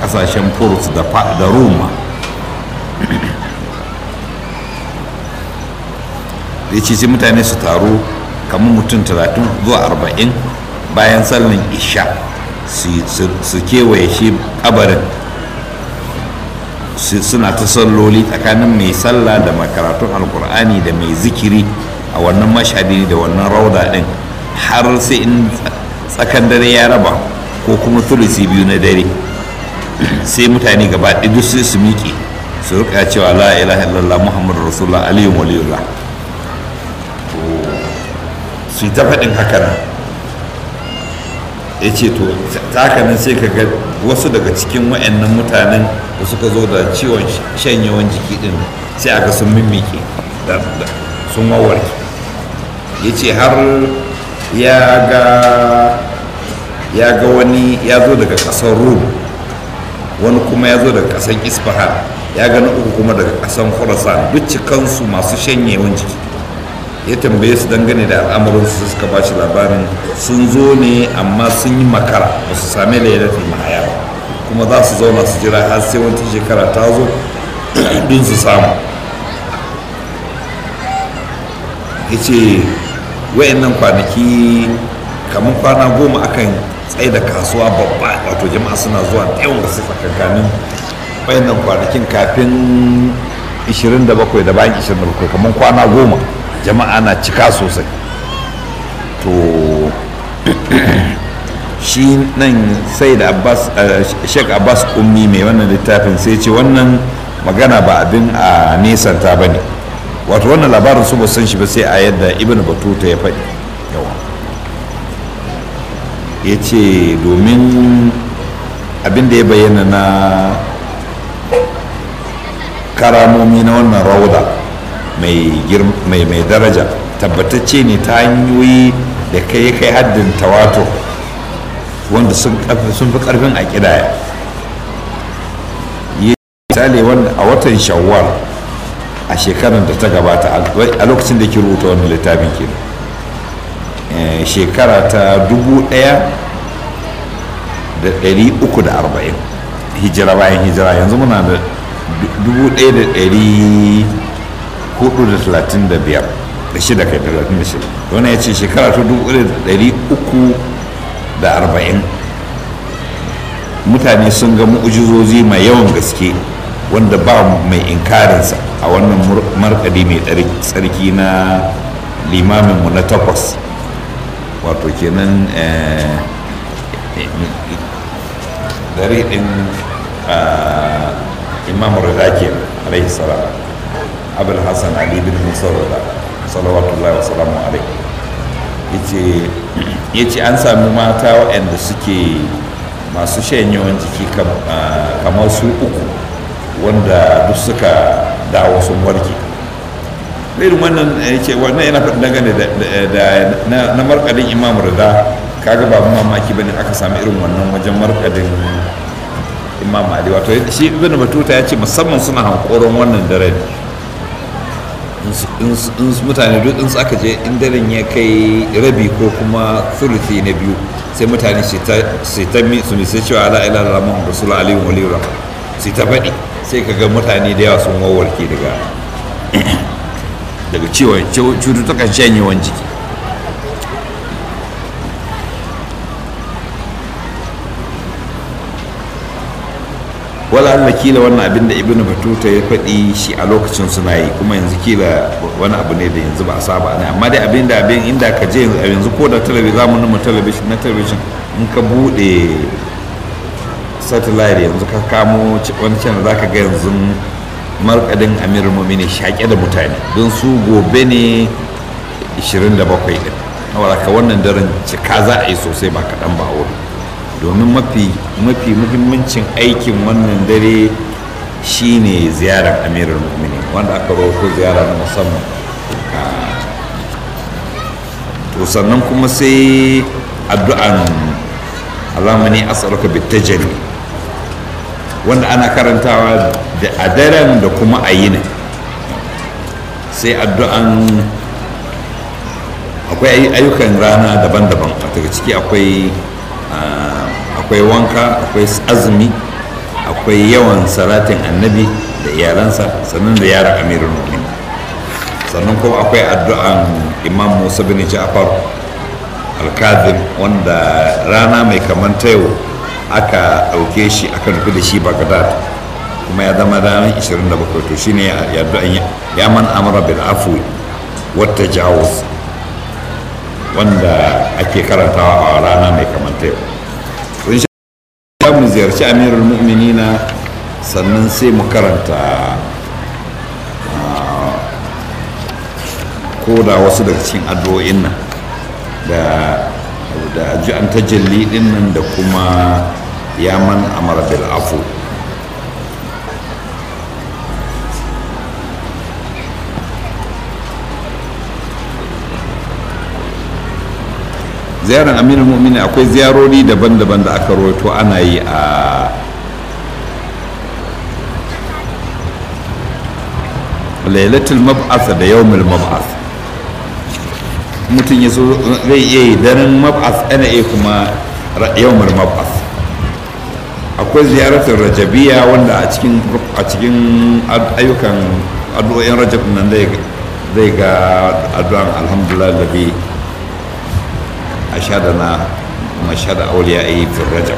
kasashen furs da roma ya ce mutane su taru kamar mutum 30 zuwa 40 bayan sallan isha su kewaye shi kabarin suna ta salloli tsakanin mai sallah da makaratun alkur'ani da mai zikiri a wannan mashadi da wannan rauda din har sai in tsakan dare ya raba ko kuma thulusi biyu na dare sai mutane gaba duk sai su miƙe su rika cewa la ilaha illallah muhammadu rasulullah aliyu waliyullah su yi ta faɗin haka nan ya ce to ta haka nan sai ka ga wasu daga cikin wa'annan mutanen da suka zo da ciwon shanyewan jiki din sai aka sun mimike sun wawarke ya ce har ya ga ya ga wani ya zo daga ƙasar rum wani kuma ya zo daga ƙasar isfahan ya ga na uku kuma daga ƙasar khurasan duk cikansu masu shanyewan jiki ya tambaye su dangane da al'amuransu suka ba shi labarin sun zo ne amma sun yi makara ba su sami lailatul mahaya ba kuma za su zauna su jira har sai wata shekara ta zo don su samu ya ce wayannan kwanaki kamar kwana goma akan tsaye da kasuwa babba wato jama'a suna zuwa da yawan gaske tsakankanin wayannan kwanakin kafin 27 da bayan 27 kamar kwana goma jama'a na cika sosai to shi nan sai da abbas sheik abbas ummi mai wannan littafin sai ce wannan magana ba abin a nesanta ba ne wato wannan labarin su ba san shi ba sai a yadda ibn batuta ya faɗi yawa ya ce domin abin da ya bayyana na karamomi na wannan rauda mai daraja tabbatacce ne ta hanyoyi da kai kai haddin tawatur wanda sun fi karfin a kidaya yi misali wanda a watan shawwal a shekarar da ta gabata a lokacin da ke rubuta wani littafin ke shekara ta dubu daya da dari uku da arba'in hijira bayan hijira yanzu muna da dubu daya da dari hudu da talatin da biyar da shida kai talatin da shida wani ya ce shekara ta dubu da dari uku da arba'in mutane sun ga mu'ujizozi mai yawan gaske wanda ba mai inkarinsa a wannan markadi mai tsarki na limaminmu na takwas wato kenan dare din imam rida ke alaihi salam abul hassan ali bin musa rida salawatullahi wa salamu alaihi ya ce an sami mata waɗanda suke masu yawan jiki kamar su uku wanda duk suka dawo sun warke irin wannan ya ce wannan yana faɗi dangane da na markadin imam rida kaga babu mamaki bane aka sami irin wannan wajen markadin imam ali wato shi ibn batuta ya ce musamman suna hankoron wannan daren in mutane duk in aka je in daren ya kai rabi ko kuma thuluthi na biyu sai mutane su ta su ne sai cewa la ilaha illallah muhammadu rasulullah alaihi wa alihi su ta faɗi sai ka ga mutane da yawa sun wawarke daga daga ciwon cututtukan shanyewan jiki wala Allah kila wannan abin da ibnu batuta ya faɗi shi a lokacin suna yi kuma yanzu kila wani abu ne da yanzu ba a saba ne amma dai abin da abin inda ka je yanzu ko da talabijin zamanin mu talabijin na talabijin in ka bude satellite yanzu ka kamo wani channel zaka ga yanzu markadin amirul mu'minin shaƙe da mutane don su gobe ne 27 din ka wannan daren cika za a yi sosai ba kaɗan ba a wurin domin mafi mafi muhimmancin aikin wannan dare shine ziyarar amirul mu'minin wanda aka roƙo ziyara na musamman to sannan kuma sai addu'an alamani as'aluka bitajalli wanda ana karantawa da a daren da kuma a yinin sai addu'an akwai ayyukan rana daban-daban daga ciki akwai akwai wanka akwai azumi akwai yawan salatin annabi da iyalansa sannan da yaran amirul mu'minin sannan kuma akwai addu'an imam musa bin ja'far al-kazim wanda rana mai kaman ta yau aka ɗauke shi aka nufi da shi bagdad kuma ya zama ranar 27 to shine ya addu'an ya man amara bil afwi wata jawus wanda ake karantawa a rana mai kaman ta yau za mu ziyarci amirul mu'minina sannan sai mu karanta ko da wasu daga cikin addu'o'in nan da da ji an tajalli din nan da kuma yaman amara bil afu ziyarar aminu mu'mini akwai ziyarori daban-daban da aka rawaito ana yi a lailatul mab'ath da yawmul mab'ath mutum ya so zai iya yi daren mab'ath ana iya kuma yawmul mab'ath akwai ziyaratul rajabiya wanda a cikin a cikin ayyukan addu'o'in rajab nan zai ga addu'an alhamdulillah da bi أشهدنا مشهد أوليائه في الرجب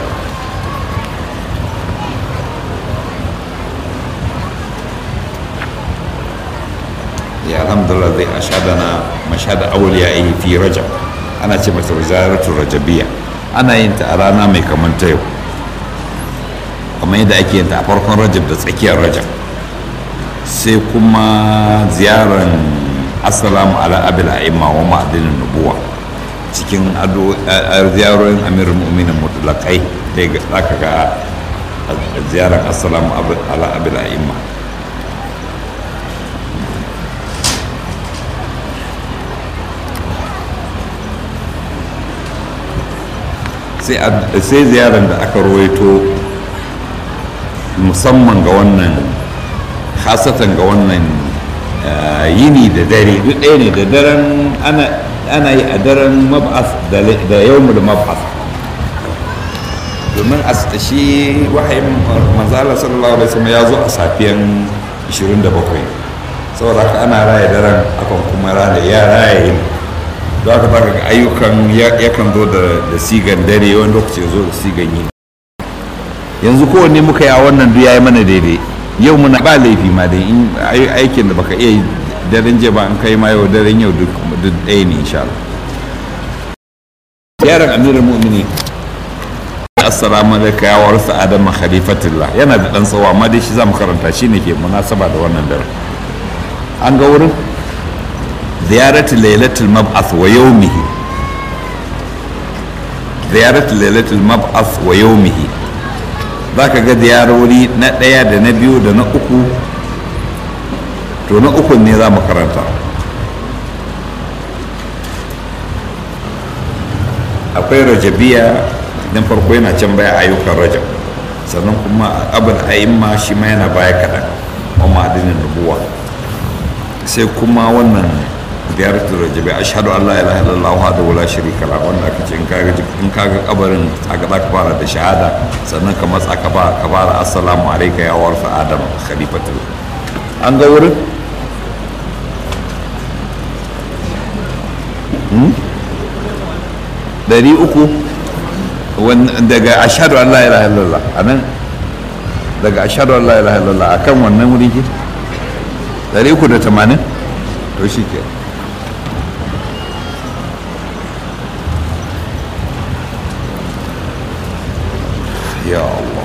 يا الحمد لله الذي أشهدنا مشهد أوليائه في رجب أنا تمت وزارة الرجبية أنا ينت أرانا مي كمان تيو kamar yadda ake yin ta a farkon rajab da tsakiyar rajab sai kuma ziyarar assalamu ala abil a'imma wa ma'adinin nubuwa cikin ziyarorin amirul mu'minin mutlakai da za ka ga ziyarar assalamu ala abil a'imma sai ziyarar da aka rawaito musamman ga wannan hasatan ga wannan yini da dare duk ɗaya ne da daren ana ana yi a daren mab'as da yawmul mab'as domin a shi wahayin manzala sallallahu alaihi wasallam ya zo a safiyan 27 saboda haka ana raya daren akan kuma raya ya raya yin don haka baka ga ayyukan yakan zo da sigan dare wani lokaci zo da sigan yi yanzu kowanne muka yi a wannan duk yayi mana daidai yau muna ba laifi ma dai in aikin da baka iya yi daren jiya ba an kai ma yau daren yau duk ɗaya ne insha Allah yaran amirul mu'mini assalamu alaikum ya warsa adama khalifatullah yana da dan tsawo amma dai shi zamu karanta shi ne ke munasaba da wannan daren an ga wurin ziyaratul lailatul mab'ath wa yawmihi ziyaratul lailatul mab'ath wa yawmihi zaka ga ziyarori na ɗaya da na biyu da na uku to na ukun ne za mu karanta akwai rajabiya don farko yana can baya ayyukan rajab sannan kuma abin a'imma shi ma yana baya kaɗan wa ma'adinin nubuwa sai kuma wannan ziyaratul rajabi ashhadu an la ilaha illallah wa la sharika la wanda aka ce in kaga in kaga kabarin aka zaka fara da shahada sannan ka matsa ka fara ka fara assalamu alayka ya warfa adam khalifatul an ga wurin dari uku daga ashadu an la ilaha illallah anan daga ashadu an la ilaha illallah akan wannan wuri ke dari uku da tamanin to shi ke ya Allah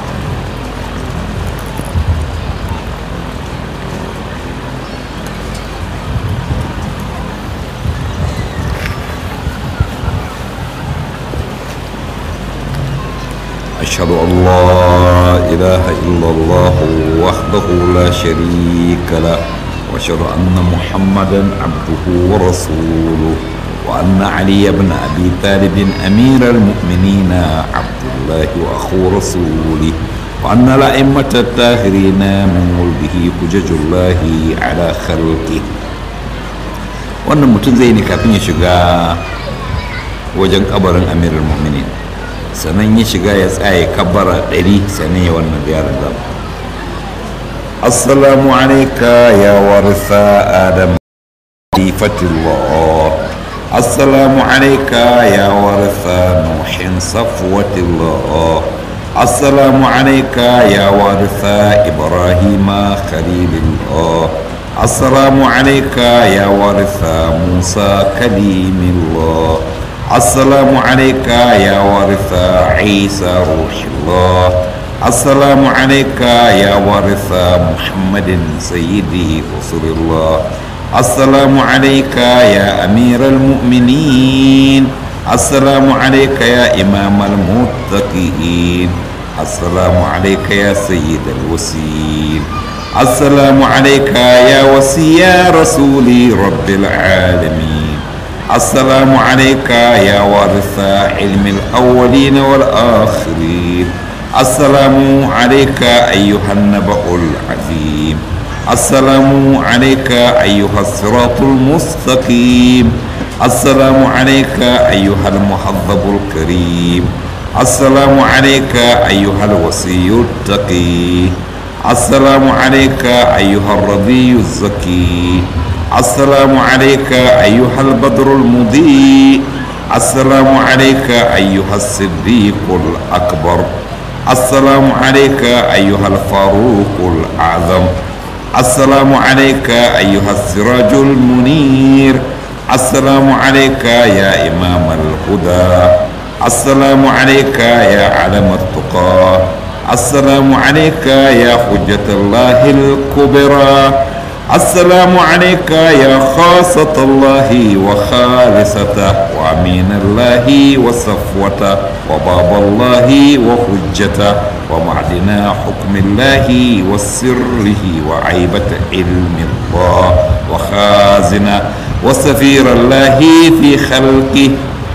أشهد أن لا إله إلا الله وحده لا شريك له وأشهد أن محمدا عبده ورسوله وأن علي بن أبي طالب أمير المؤمنين عبد الله وأخو رسوله وأن الأئمة الطاهرين من ولده حجج الله على خلقه wannan mutum zai ne kafin ya shiga wajen kabarin amirul mu'minin sannan ya shiga ya tsaye kabbara ɗari sannan ya wannan ziyarar zama assalamu alaika ya warisa adam khalifatullah assalamu alaika ya warisa nuhin safwatillah assalamu alaika ya warisa ibrahima khalilullah السلام عليك يا وارث موسى كليم الله السلام عليك يا وارث عيسى روح الله السلام عليك يا وارث محمد سيدي رسول الله السلام عليك يا أمير المؤمنين السلام عليك يا إمام المتقين السلام عليك يا سيد الوسيل السلام عليك يا وسي رسول رب العالمين السلام عليك يا وارث علم الأولين والآخرين السلام عليك أيها النبأ العظيم السلام عليك أيها الصراط المستقيم السلام عليك أيها المحظب الكريم السلام عليك أيها الوصي التقي السلام عليك أيها الرضي الزكي السلام عليك أيها البدر المضيء السلام عليك أيها الصديق الأكبر السلام عليك أيها الفاروق الأعظم السلام عليك أيها السراج المنير السلام عليك يا إمام الهدى السلام عليك يا علم التقى السلام عليك يا حجة الله الكبرى السلام عليك يا خاصة الله وخالصته وأمين الله وصفوته وباب الله وحجته ومعدن حكم الله وسره وعيبة علم الله وخازن وسفير الله في خلقه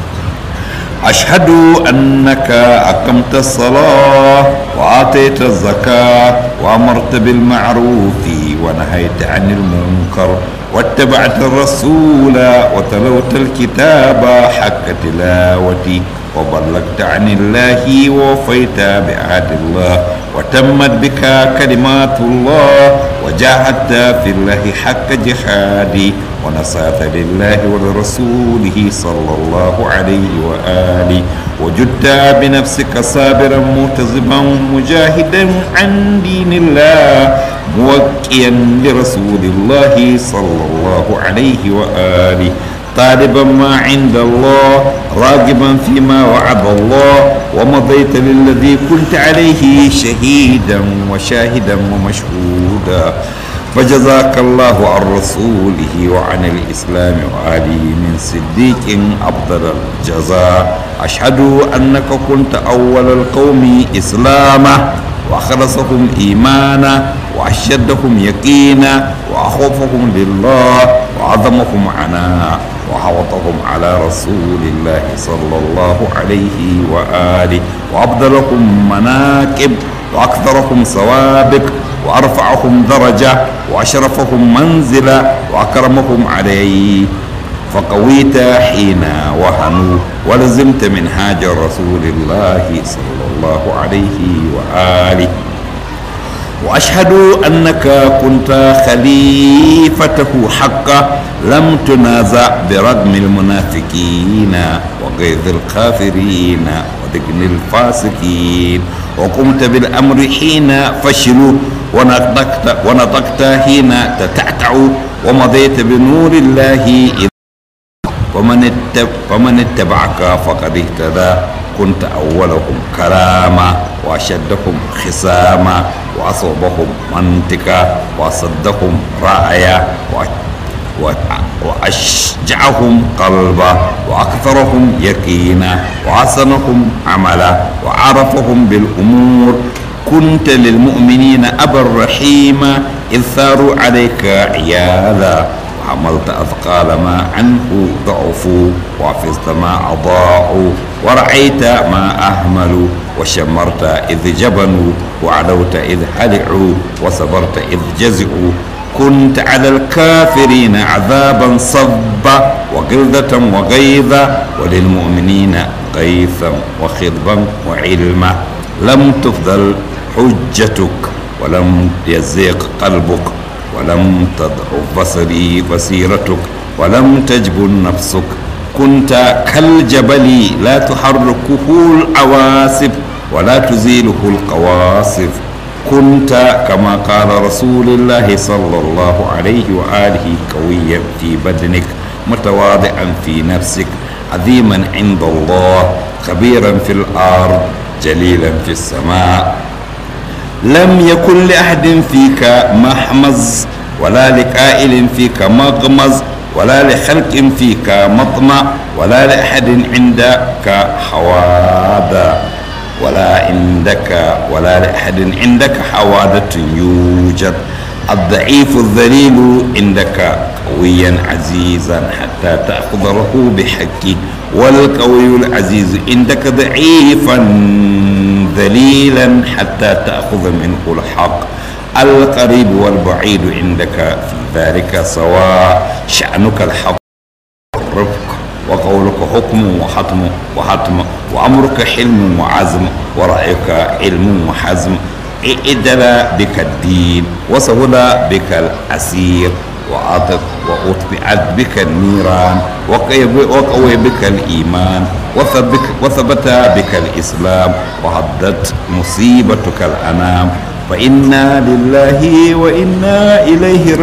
أشهد أنك أقمت الصلاة وآتيت الزكاة وأمرت بالمعروف ونهيت عن المنكر واتبعت الرسول وتلوت الكتاب حق تلاوتي وبلغت عن الله ووفيت بعهد الله وتمت بك كلمات الله وجاهدت في الله حق جهادي ونصرت لله ولرسوله صلى الله عليه وآله وجدت بنفسك صابرا متزبا مجاهدا عن دين الله موكيا لرسول الله صلى الله عليه وآله طالبا ما عند الله راغبا فيما وعد الله ومضيت للذي كنت عليه شهيدا وشاهدا ومشهودا فجزاك الله عن رسوله وعن الإسلام وآله من صديق أفضل الجزاء أشهد أنك كنت أول القوم إسلاما وأخلصهم إيمانا وأشدهم يقينا وأخوفهم لله وعظمهم عناء وحوطهم على رسول الله صلى الله عليه وآله وأفضلهم مناكب وأكثرهم سوابق وأرفعهم درجة وأشرفهم منزلة وأكرمهم عليه فقويت حين وهنوا ولزمت منهاج رسول الله صلى الله عليه وآله وأشهد أنك كنت خليفته حقا لم تنازع برغم المنافقين وغيظ الكافرين ودقن الفاسقين وقمت بالأمر حين فشلوا ونطقت, ونطقت حين تتعتع ومضيت بنور الله ومن, اتب فمن اتبعك فقد اهتدى كنت أولهم كراما وأشدهم خساما وأصوبهم منطقا وأصدهم رأيا وأشجعهم قلبا وأكثرهم يقينا وحسنهم عملا وعرفهم بالأمور كنت للمؤمنين أبا رحيما إذ ثاروا عليك عياذا وحملت أثقال ما عنه ضعفوا وحفظت ما أضاعوا ورعيت ما أهملوا وشمرت إذ جبنوا وعلوت إذ هلعوا وصبرت إذ جزعوا كنت على الكافرين عذابا صبا وغلظة وغيظا وللمؤمنين غيثا وخضبا وعلما لم تفضل حجتك ولم يزيق قلبك ولم تضعف بصري بصيرتك ولم تجبن نفسك كنت كالجبل لا تحركه العواصف ولا تزيله القواصف كنت كما قال رسول الله صلى الله عليه وآله قويا في بدنك متواضعا في نفسك عظيما عند الله خبيرا في الأرض جليلا في السماء لم يكن لأحد فيك محمز ولا لقائل فيك مغمز ولا لخلق فيك مطمع ولا لأحد عندك حوادة ولا عندك ولا لأحد عندك حوادة يوجد الضعيف الذليل عندك قويا عزيزا حتى تأخذه بحق والقوي العزيز عندك ضعيفا ذليلا حتى تأخذ منه الحق القريب والبعيد عندك في ذلك سواء شأنك الحق والرفق وقولك حكم وحتم وحتم وأمرك حلم وعزم ورأيك علم وحزم اعدل بك الدين وسهل بك الأسير وأطف وأطفئت بك النيران وقوي بك الإيمان وثبت, وثبت بك الإسلام وهدت مصيبتك الأنام فإنا لله وإنا إليه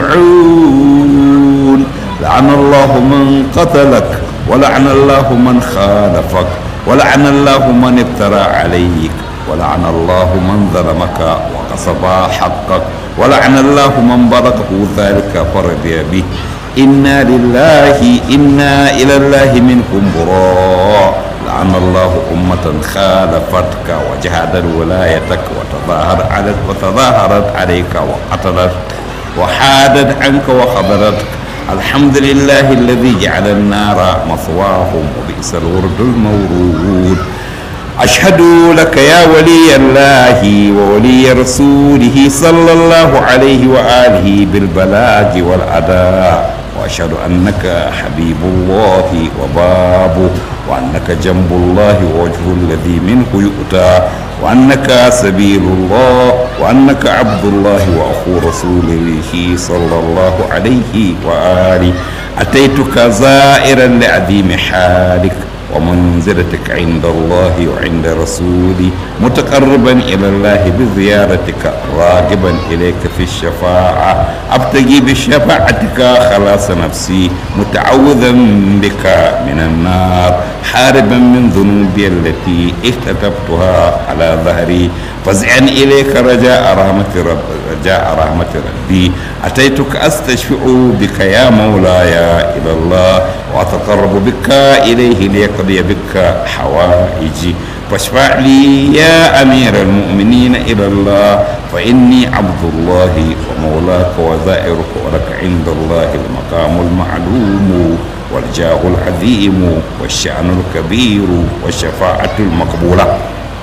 راجعون لعن الله من قتلك ولعن الله من خالفك ولعن الله من افترى عليك ولعن الله من ظلمك وغصب حقك ولعن الله من بلغه ذلك فرضي به إنا لله إنا إلى الله منكم براء لعن الله أمة خالفتك وجهدت ولايتك وتظاهر عليك وتظاهرت عليك وقتلت وحادت عنك وخذلتك الحمد لله الذي جعل النار مثواهم وبئس الورد المورود أشهد لك يا ولي الله وولي رسوله صلى الله عليه وآله بالبلاغ والأداء وأشهد أنك حبيب الله وبابه وأنك جنب الله ووجه الذي منه يؤتى وأنك سبيل الله وأنك عبد الله وأخو رسوله صلى الله عليه وآله أتيتك زائرا لعظيم حالك ومنزلتك عند الله وعند رسولي متقربا إلى الله بزيارتك راغبا إليك في الشفاعة أبتغي بشفاعتك خلاص نفسي متعوذا بك من النار حاربا من ذنوبي التي اكتتبتها على ظهري فزعا إليك رجاء رحمة رب رجاء رحمة ربي أتيتك أستشفع بك يا مولاي إلى الله وأتقرب بك إليه ليقضي بك حوائجي فاشفع لي يا أمير المؤمنين إلى الله فإني عبد الله ومولاك وزائرك ولك عند الله المقام المعلوم والجاه العظيم والشأن الكبير والشفاعة المقبولة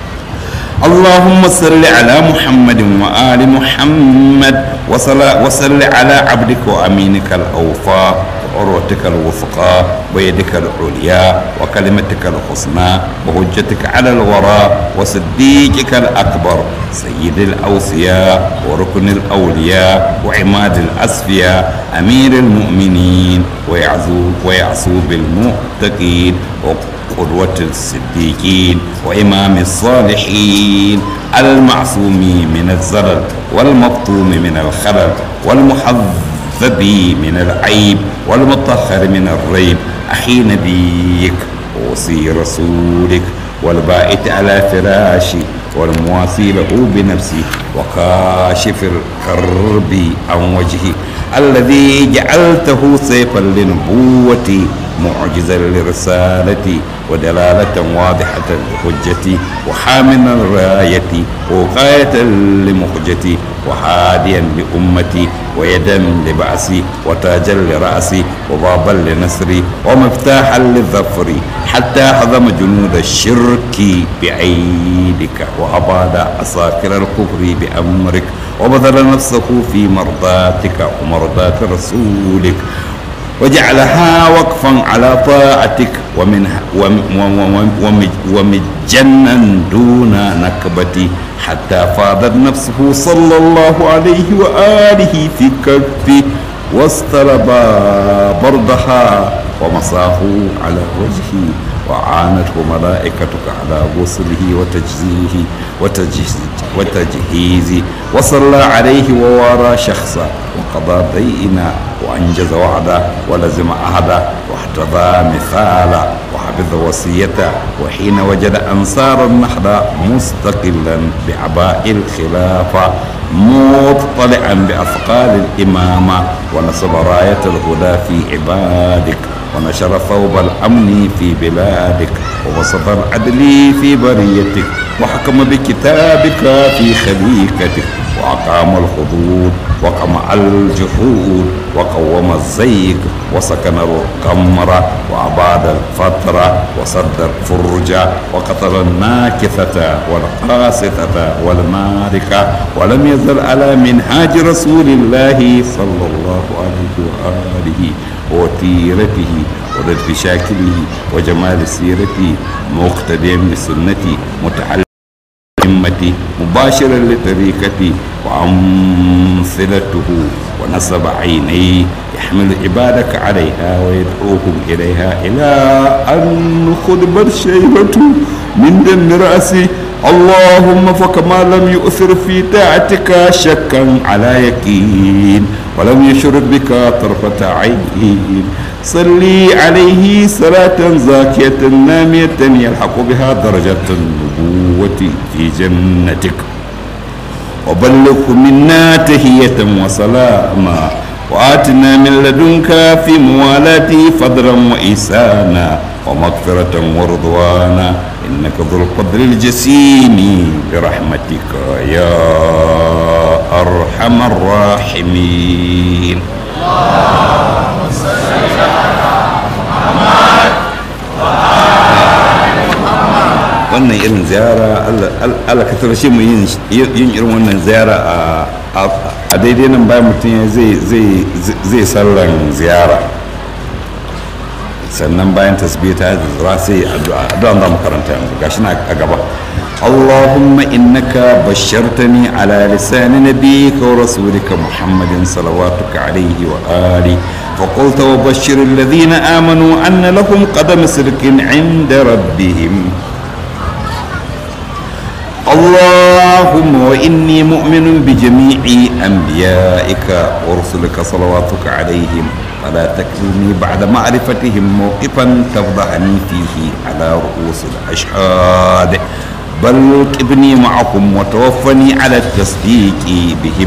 اللهم صل على محمد وآل محمد وصل, وصل على عبدك وأمينك الأوفى وعروتك الوثقى ويدك العليا وكلمتك الحسنى وهجتك على الوراء وصديقك الأكبر سيد الأوصياء وركن الأولياء وعماد الأصفياء أمير المؤمنين ويعزو, ويعصو بالمؤتقين قدوة الصديقين وإمام الصالحين المعصوم من الزلل والمفطوم من الخلل والمحذب من العيب والمطهر من الريب أخي نبيك ووصي رسولك والبائت على فراشي والمواسي له بنفسي وكاشف الكرب عن وجهي الذي جعلته سيفا لنبوتي معجزا لرسالتي ودلالة واضحة لحجتي وحاملا رايتي وقاية لمخجتي وهاديا لأمتي ويدا لبأسي وتاجا لرأسي وبابا لنصري ومفتاحا للظفر حتى هضم جنود الشرك بأيدك وأباد أساكر الكفر بأمرك وبذل نفسه في مرضاتك ومرضات رسولك وجعلها وقفا على طاعتك ومنها ومجنا دون نكبتي حتى فاضت نفسه صلى الله عليه وآله في كفي واستلب بردها ومصاه على وجهه وعانته ملائكتك على غسله وتجزيه وتجهيزه وصلى عليه ووارى شخصا وقضى دينا وأنجز وعده ولزم عهده واحتضى مثالا وحفظ وصيته وحين وجد أنصار النهضة مستقلا بعباء الخلافة مطلعا بأثقال الإمامة ونصب راية الهدى في عبادك ونشر ثوب الأمن في بلادك وبسط العدل في بريتك وحكم بكتابك في خليقتك وأقام الحدود وقمع الجحود وقوم الزيغ وسكن القمر وأباد الفترة وسد الفرج وقتل الناكثة والقاسطة والماركة ولم يزل على منهاج رسول الله صلى الله عليه وآله وتيرته ولطف شاكله وجمال سيرته مقتديا بسنتي متعلم همتي مباشرا لطريقتي وأمثلته ونصب عينيه يحمل عبادك عليها ويدعوهم إليها إلى أن خضبت شيبة من دم رأسي اللهم فكما لم يؤثر في طاعتك شكا على يقين ولم يشرك بك طرفة عين صلي عليه صلاة زاكية نامية يلحق بها درجة النبوة في جنتك وبلغ منا تهية وسلاما وآتنا من لدنك في موالاتي فضلا وإحسانا ومغفرة ورضوانا إنك ذو القدر الجسيم برحمتك يا أرحم الراحمين wannan irin ziyara Allah ka tarashe mu yin irin wannan ziyara a daidai nan bayan mutum zai sallan ziyara sannan bayan tasbita da sai addu'a addu'a da makaranta yanzu gashi na a gaba اللهم إنك بشرتني على لسان نبيك ورسولك محمد صلواتك عليه وآله فقلت وبشر الذين آمنوا أن لهم قدم صدق عند ربهم اللهم وإني مؤمن بجميع أنبيائك ورسلك صلواتك عليهم فلا تكلني بعد معرفتهم موقفا تفضحني فيه على رؤوس الأشهاد بل ابني معهم وتوفني على التصديق بهم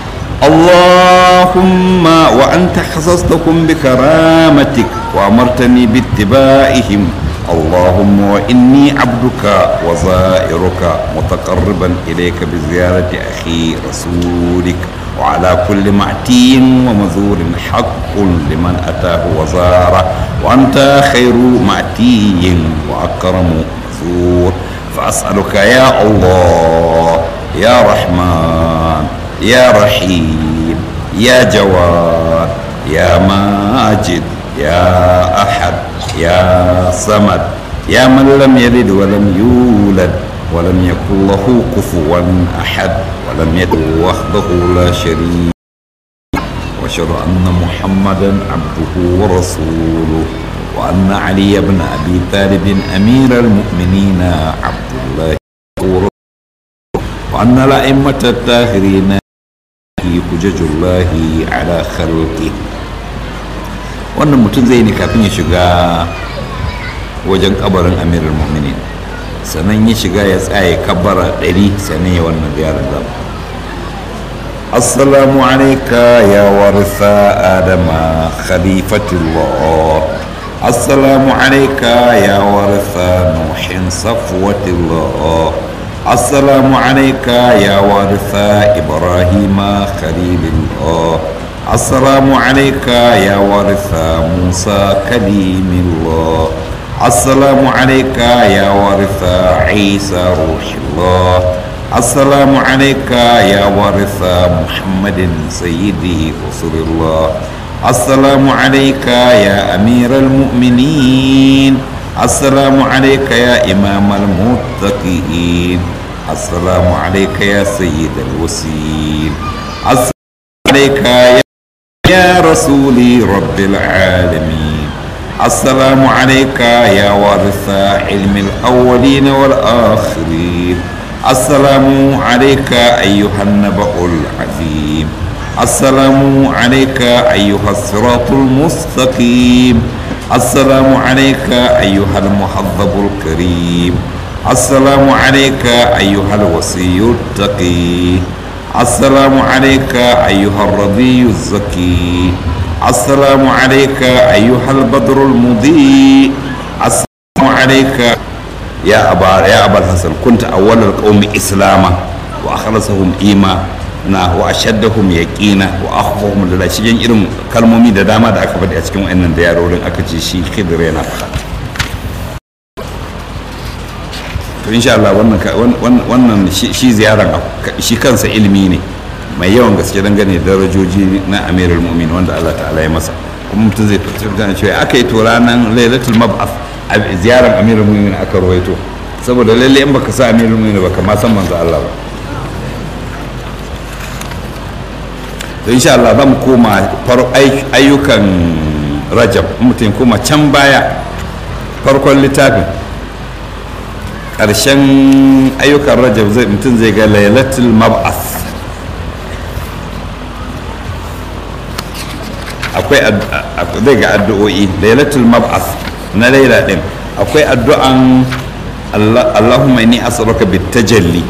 اللهم وأنت خصصتهم بكرامتك وأمرتني باتباعهم اللهم وإني عبدك وزائرك متقربا إليك بزيارة أخي رسولك وعلى كل معتي ومزور حق لمن أتاه وزاره وأنت خير معتي وأكرم مزور فأسألك يا الله يا رحمن يا رحيم يا جواد يا ماجد يا أحد يا صمد يا من لم يلد ولم يولد ولم يكن له كفوا أحد ولم يدع وحده لا شريك وأشهد أن محمدا عبده ورسوله وأن علي بن أبي طالب أمير المؤمنين عبد الله ورسوله وأن الأئمة الطاهرين حجج الله على خلقه wannan mutum zai ne kafin ya shiga wajen kabarin amirul mu'minin sannan ya shiga ya tsaye kabara ɗari sannan ya wannan ziyarar zama assalamu alaika ya warisa adama khalifatullah assalamu alaika ya warisa nuhin safwatullah assalamu alaika ya warisa ibrahima khalilullah السلام عليك يا وارث موسى كليم الله السلام عليك يا وارث عيسى روح الله السلام عليك يا وارث محمد سيدي رسول الله السلام عليك يا أمير المؤمنين السلام عليك يا إمام المتقين السلام عليك يا سيد الوسيل السلام عليك يا, يا رسولي رب العالمين السلام عليك يا وارث علم الأولين والآخرين السلام عليك أيها النبأ العظيم السلام عليك أيها الصراط المستقيم السلام عليك أيها المحظب الكريم السلام عليك أيها الوصي التقي السلام عليك أيها الرضي الزكي السلام عليك أيها البدر المضيء السلام عليك يا أبا يا أبا الحسن كنت أول القوم إسلاما وأخلصهم إيمانا وأشدهم يقينا وأخفهم لله شيء irin kalmomi da dama da aka faɗi a cikin wannan da yarorin aka ce shi khidir yana faɗa to insha Allah wannan wannan shi ziyaran shi kansa ilimi ne mai yawan gaske dangane da darajoji na amirul mu'min wanda Allah ta'ala ya masa kuma mutum zai fitar cewa aka yi to ranar lailatul mab'ath a ziyarar amirul mu'min aka rawaito saboda lalle in baka sa amirul mu'min baka ma san manzo Allah ba to insha Allah za mu koma ayyukan rajab mutum koma can baya farkon littafin ƙarshen ayyukan rajab zai mutum zai ga lailatul mab'ath akwai zai ga addu'o'i lailatul mab'ath na laila din akwai addu'an Allahumma inni as'aluka bitajalli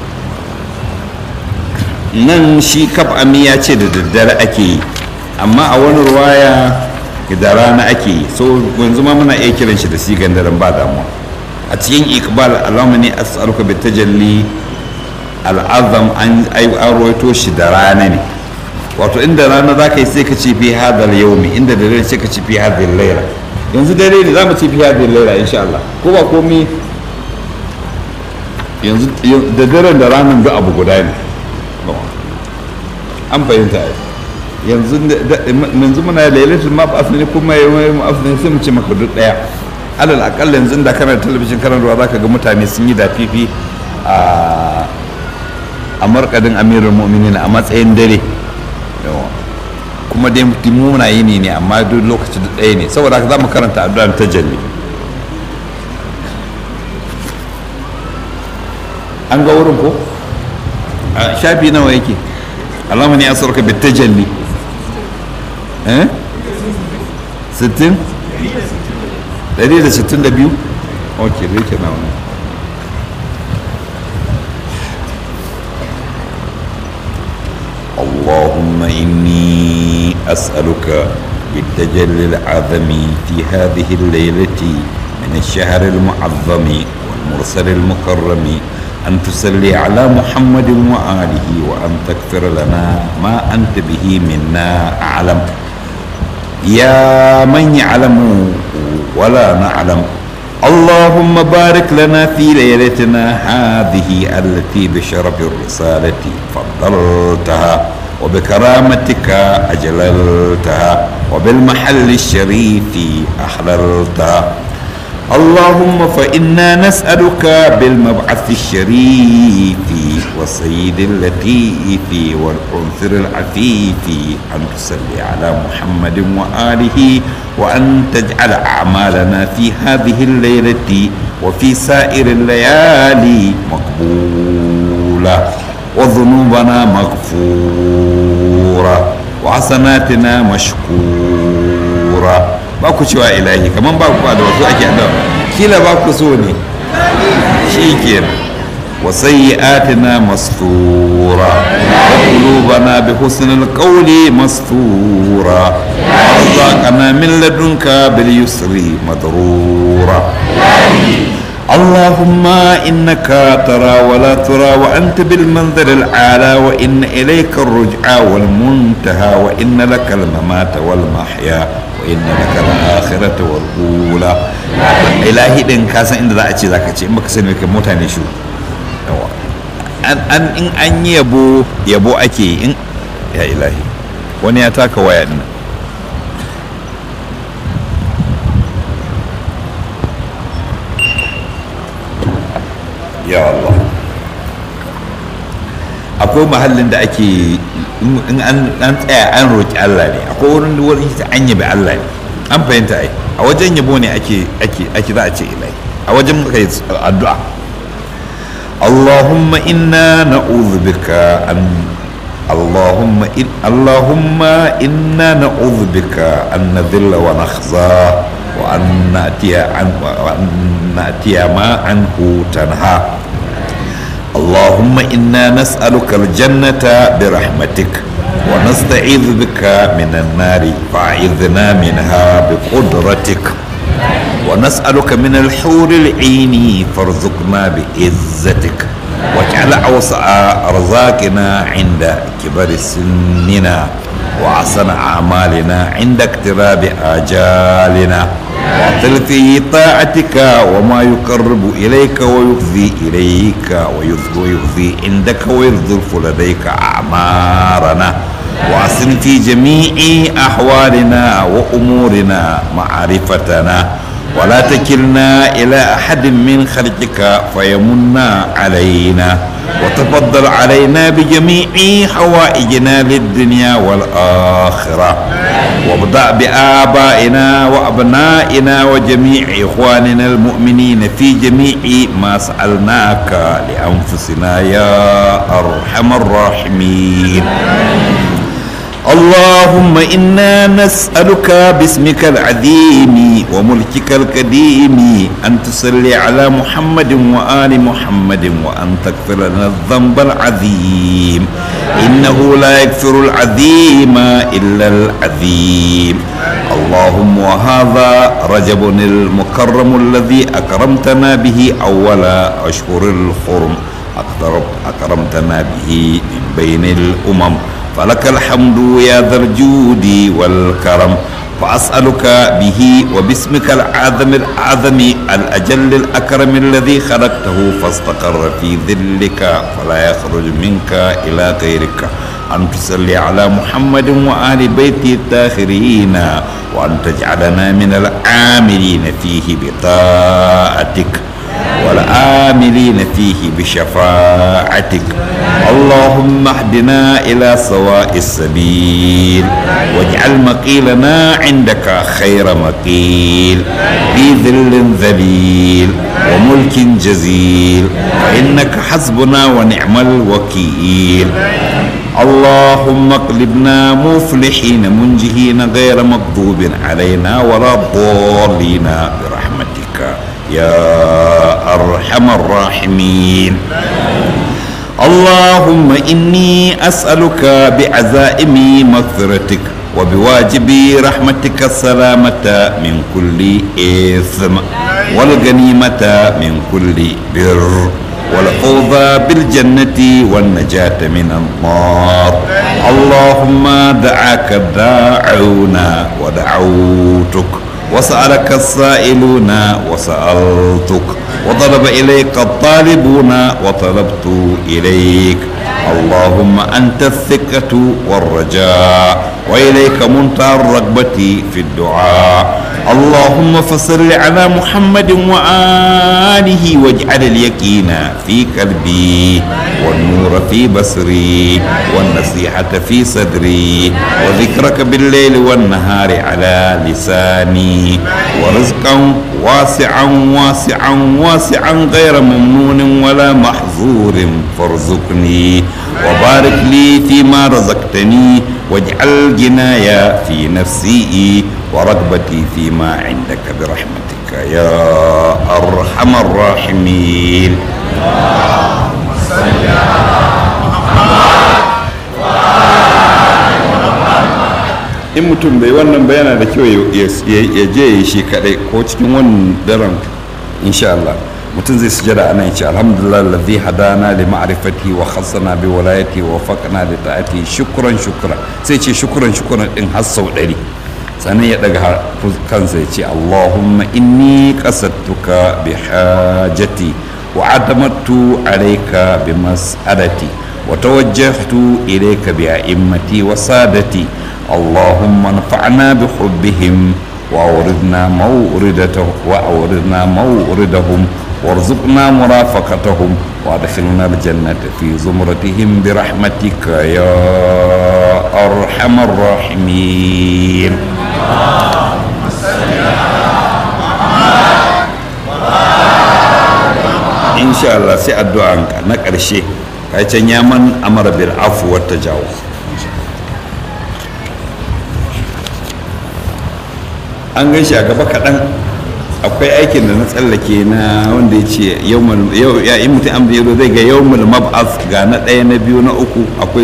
nan shi kaf ami ya ce da daddare ake yi amma a wani ruwaya da rana ake yi so yanzu ma muna iya kiran shi da sigan daren ba damuwa a cikin iqbal Allahumma inni as'aluka bitajalli al'azam an rawaito shi da rana ne wato inda rana za ka yi sai ka ce fi hadar yaumi inda da dare sai ka ce fi hadar laila yanzu dare ne za mu ce fi hadar laila insha Allah ko ba komi yanzu da daren da ranar duk abu guda ne an fahimta yanzu yanzu muna lailatul mab'ath ne kuma yayin mab'ath ne sai mu ce maka duk daya alal akalla yanzu da kana talabijin kana ruwa zaka ga mutane sun yi dafifi a a markadin amirul mu'minin a matsayin dare kuma dai muna yi ne amma duk lokaci da ɗaya ne saboda haka za mu karanta addu'ar tajalli an ga wurin ko a shafi nawa yake alama ne asarka bi tajalli eh 60 162 ok da yake na wani اللهم إني أسألك بالتجلي العظم في هذه الليلة من الشهر المعظم والمرسل المكرم أن تصلي على محمد وآله وأن تغفر لنا ما أنت به منا أعلم يا من يعلم ولا نعلم اللهم بارك لنا في ليلتنا هذه التي بشرف الرسالة فضلتها وبكرامتك أجللتها وبالمحل الشريف أحللتها اللهم فإنا نسألك بالمبعث الشريف والسيد اللطيف والعنصر العفيف أن تصلي على محمد وآله وأن تجعل أعمالنا في هذه الليلة وفي سائر الليالي مقبولة وذنوبنا مغفورة وحسناتنا مشكورة ba ku cewa ilahi kamar ba ku da wasu ake da kila ba ku so ne shi kenan wa sayyi'atina mastura wa qulubana bi husnil qawli mastura wa razaqana min ladunka bil yusri madrura اللهم إنك ترى ولا ترى وأنت بالمنظر الأعلى وإن إليك الرجعى والمنتهى وإن لك الممات والمحيا وإن لك الآخرة والأولى إلهي دين كاسا إن ذا أتي ذاك أتي إمك سنوك متاني شو an an in an yi yabo yabo ake in ya ilahi wani ya taka waya din ya Allah akwai mahallin da ake in an tsaya an roƙi Allah ne akwai wurin da wurin ta an yabi Allah ne an fahimta ai a wajen yabo ne ake ake ake za a ce ilai a wajen kai addu'a Allahumma inna na'udhu bika an اللهم إن اللهم إنا نعوذ بك أن نذل ونخزى وأن نأتي عن وأن نأتي ما عنه تنهى اللهم إنا نسألك الجنة برحمتك ونستعيذ بك من النار فأعذنا منها بقدرتك ونسألك من الحور العين فارزقنا بعزتك واجعل أوسع أرزاقنا عند كبر سننا وأحسن أعمالنا عند اقتراب آجالنا واطل في طاعتك وما يقرب إليك ويفضي إليك ويفضي عندك ويرذلف لديك أعمارنا وأحسن في جميع أحوالنا وأمورنا معرفتنا ولا تكلنا إلى أحد من خلقك فيمنا علينا وتفضل علينا بجميع حوائجنا للدنيا والآخرة وابدأ بآبائنا وأبنائنا وجميع إخواننا المؤمنين في جميع ما سألناك لأنفسنا يا أرحم الراحمين اللهم إنا نسألك باسمك العظيم وملكك القديم أن تصلي على محمد وآل محمد وأن تغفر لنا الذنب العظيم إنه لا يغفر العظيم إلا العظيم اللهم وهذا رجب المكرم الذي أكرمتنا به أول أشهر الحرم أكرمتنا به من بين الأمم فلك الحمد يا ذا الجود والكرم فأسألك به وباسمك الأعظم الأعظم الأجل الأكرم الذي خلقته فاستقر في ذلك فلا يخرج منك إلى غيرك أن تصلي على محمد وآل بيته الطاهرين وأن تجعلنا من العاملين فيه بطاعتك والآملين فيه بشفاعتك اللهم اهدنا إلى سواء السبيل واجعل مقيلنا عندك خير مقيل في ذل ذليل وملك جزيل فإنك حسبنا ونعم الوكيل اللهم اقلبنا مفلحين منجهين غير مغضوب علينا ولا ضالين برحمتك يا أرحم الراحمين اللهم إني أسألك بعزائم مغفرتك وبواجب رحمتك السلامة من كل إثم والغنيمة من كل بر والفوز بالجنة والنجاة من النار اللهم دعاك الداعون ودعوتك وسألك السائلون وسألتك وطلب إليك الطالبون وطلبت إليك اللهم أنت الثقة والرجاء وإليك منتهى الرغبة في الدعاء اللهم فصل على محمد وآله واجعل اليقين في قلبي والنور في بصري والنصيحة في صدري وذكرك بالليل والنهار على لساني ورزقا واسعا واسعا واسعا غير ممنون ولا محظور فارزقني وبارك لي فيما رزقتني واجعل جنايا في نفسي ورغبتي فيما عندك برحمتك يا أرحم الراحمين in mutum bai wannan bayana da kyau ya je ya shi kadai ko cikin wannan daren insha Allah mutum zai sujada ana yace alhamdulillah alladhi hadana li ma'rifati wa khassana bi walayati wa faqna li ta'ati shukran shukran sai ce shukran shukran din har sau ɗari sannan ya daga kansa ya ce allahumma inni qasadtuka bi hajati wa adamattu alayka bi mas'alati wa tawajjahtu ilayka bi a'immati wa sadati اللهم انفعنا بحبهم وأوردنا موردته وأوردنا موردهم وارزقنا مرافقتهم وادخلنا الجنة في زمرتهم برحمتك يا أرحم الراحمين إن شاء الله سأدعى نكر شيء كأي يمن أمر بالعفو والتجاوز an gan shi a gaba kaɗan akwai aikin da na tsallake na wanda ya ce ya yi mutum an biyu zai ga yawmul mab'ath ga na ɗaya na biyu na uku akwai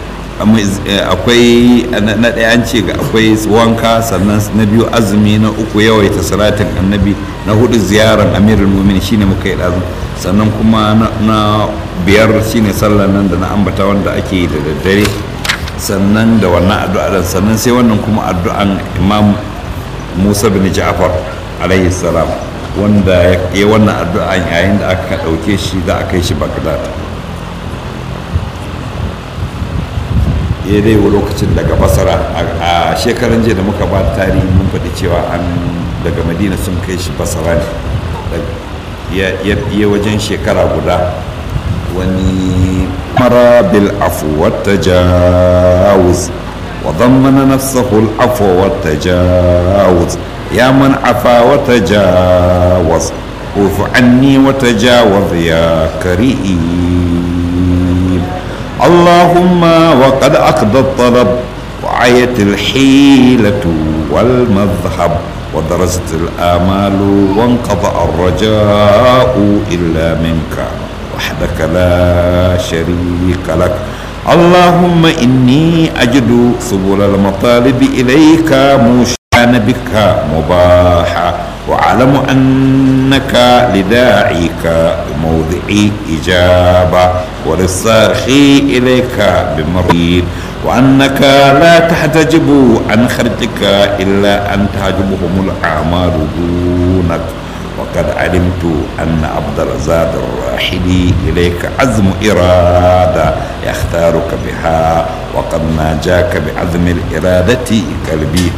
akwai na ɗaya an ce ga akwai wanka sannan na biyu azumi na uku yawaita salatin annabi na hudu ziyarar amirul mumin shine muka yi ɗazu sannan kuma na biyar shine sallar nan da na ambata wanda ake yi da daddare sannan da wannan addu'a sannan sai wannan kuma addu'an imam musa bin ja'far alayhi salam wanda ya wannan addu'a yayin da aka ɗauke shi da aka yi shi bagdad ya dai lokacin daga basara a shekaran jiya da muka ba tarihi mun faɗi cewa an daga madina sun kai shi basara ne ya wajen shekara guda wani mara bil afu wata jawuz وضمن نفسه العفو والتجاوز يا من عفا وتجاوز عف عني وتجاوز يا كريم اللهم وقد أقضى الطلب وعيت الحيلة والمذهب ودرست الآمال وانقضى الرجاء إلا منك وحدك لا شريك لك اللهم إني أجد سبل المطالب إليك موشان بك مباحا وأعلم أنك لداعيك بموضع إجابة وللصارخي إليك بمريد وأنك لا تحتجب عن خرجك إلا أن تحجبهم الأعمال دونك وقد علمت أن عبد الزاد الراحلي إليك عزم إرادة يختارك بها وقد ناجاك بعزم الإرادة قلبي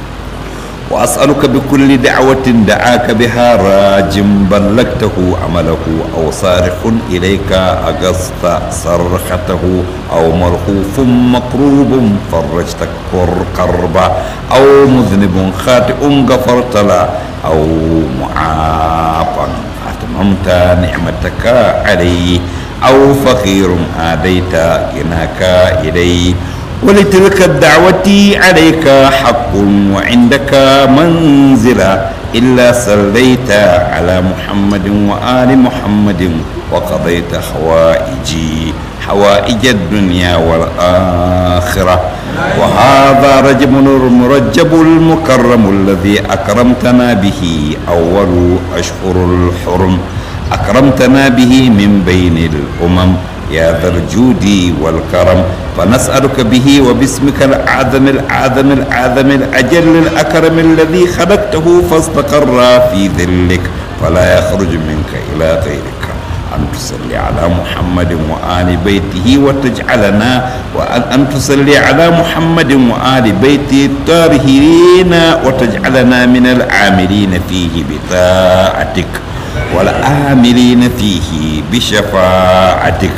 وأسألك بكل دعوة دعاك بها راج بلغته عمله أو صارخ إليك أغصت صرخته أو مرخوف مقروب فرجت كربا أو مذنب خاطئ غفرت له أو معافا أتممت نعمتك عليه أو فقير آديت غناك إليه ولتلك الدعوة عليك حق وعندك منزلة إلا صليت على محمد وآل محمد وقضيت حوائجي حوائج الدنيا والآخرة وهذا رجب المرجب المكرم الذي أكرمتنا به أول أشهر الحرم أكرمتنا به من بين الأمم يا ذا الجود والكرم فنسألك به وباسمك الأعظم الأعظم الأعظم الأجل الأكرم الذي خلقته فاستقر في ذلك فلا يخرج منك إلى غيرك أن تصلي على محمد وآل بيته وتجعلنا وأن أن تصلي على محمد وآل بيته الطاهرين وتجعلنا من العاملين فيه بطاعتك والآملين فيه بشفاعتك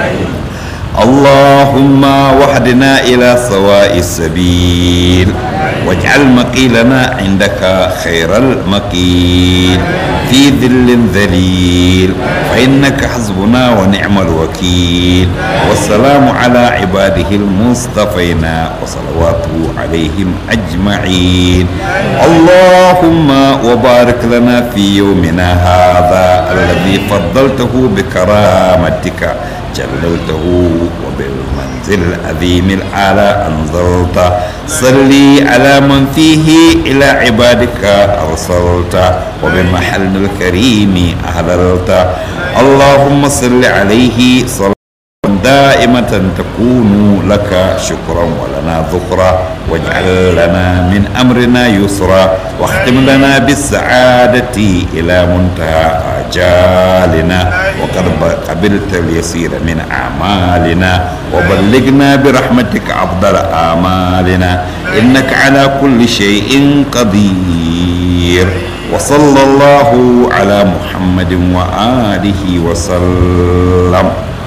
اللهم وحدنا إلى سواء السبيل واجعل مقيلنا عندك خير المقيل في ذل ذليل فإنك حسبنا ونعم الوكيل والسلام على عباده المصطفين وصلواته عليهم أجمعين اللهم وبارك لنا في يومنا هذا الذي فضلته بكرامتك جللته وبالمنزل العظيم الأعلى أنزلت صلي على من فيه إلى عبادك أرسلت وبالمحل الكريم أهللت اللهم صل عليه صلاة دائمة تكون لك شكرا ولنا ذكرا واجعل لنا من أمرنا يسرا واختم لنا بالسعادة إلى منتهى آجالنا وقد قبلت اليسير من أعمالنا وبلغنا برحمتك أفضل آمالنا إنك على كل شيء قدير وصلى الله على محمد وآله وسلم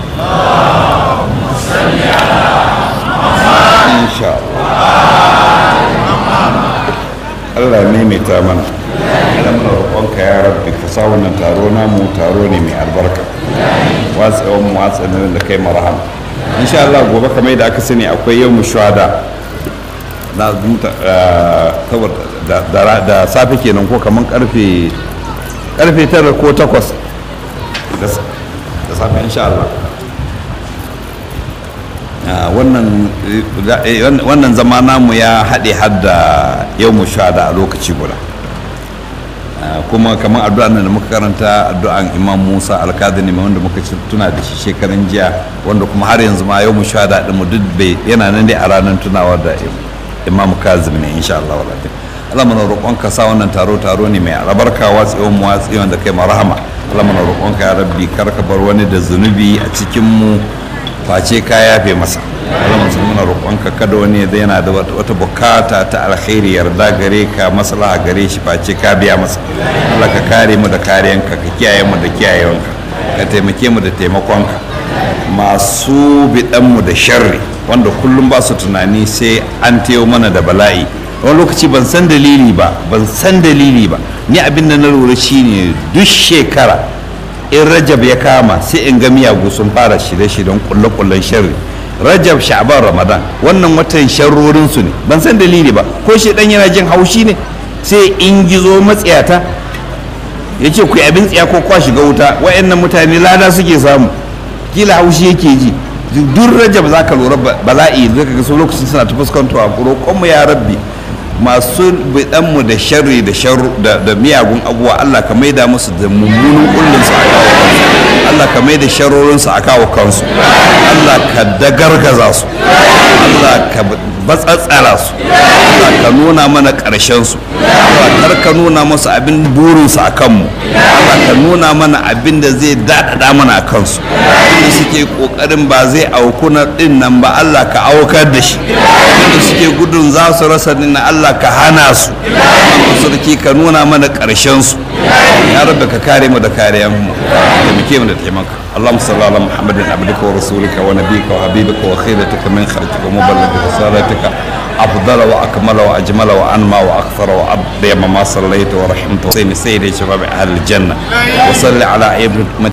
إن شاء الله Allah ya maimaita mana idan muna roƙonka ya rabbi ka sa wannan taro namu taro ne mai albarka watsewan mu watsanin da kai marahama insha Allah gobe kamar da aka sani akwai yau shuhada na da safe kenan ko kamar karfe karfe tara ko takwas da safe insha Allah wannan zama namu ya haɗe hadda yau mu da a lokaci guda kuma kamar addu'a da muka karanta addu'an imam musa alkadini mai wanda muka tuna da shi shekaran jiya wanda kuma har yanzu ma yau mu da ɗin mu duk bai yana nan dai a ranar tunawa da imam kazim ne insha Allah wala Allah mana roƙon ka sa wannan taro taro ne mai albarka watsiyon mu watsiyon da kai marhama Allah mana roƙon ka ya rabbi kar ka bar wani da zunubi a cikin mu face ka yafe masa Allah musulmi muna roƙonka kada wani da yana da wata bukata ta alkhairi yarda gare ka maslaha gare shi face ka biya masa Allah ka kare mu da kariyanka ka kiyaye mu da kiyayewanka ka taimake mu da taimakonka masu bidan mu da sharri wanda kullum ba su tunani sai an tayo mana da bala'i wani lokaci ban san dalili ba ban san dalili ba ni abin da na lura shine duk shekara in rajab ya kama sai in ga miyagu sun fara shirye-shiryen kulle-kullen sharri rajab sha'ban ramadan wannan watan sharrorin su ne ban san dalili ba ko shi dan yana jin haushi ne sai in gizo matsiyata ya ce ku abin tsiya ko kwa shiga wuta wayannan mutane lada suke samu kila haushi yake ji duk rajab zaka lura bala'i zaka ga su lokacin suna ta fuskantowa roƙon mu ya rabbi masu bidanmu da sharri da da miyagun abubuwa Allah ka maida musu da mummunan kullun su a kawo kansu Allah ka maida sharorin su a kawo kansu Allah ka dagargaza su Allah ka batsatsara su Allah ka nuna mana ƙarshen su Allah kar ka nuna musu abin burin su a kanmu Allah ka nuna mana abin da zai daɗaɗa mana a kansu inda suke ƙoƙarin ba zai auku na ɗin nan ba Allah ka aukar da shi inda suke gudun za su rasa din Allah ka hana su sarki ka nuna mana ƙarshen su ya rabbi ka kare mu da kariyan mu taimake mu da taimaka اللهم صل على محمد عبدك ورسولك ونبيك وحبيبك وخيرتك من خلقك ومبلغ رسالتك أفضل وأكمل وأجمل وأنمى وأكثر وأبدي ما صليت ورحمت وسيد سيد شباب أهل الجنة وصل على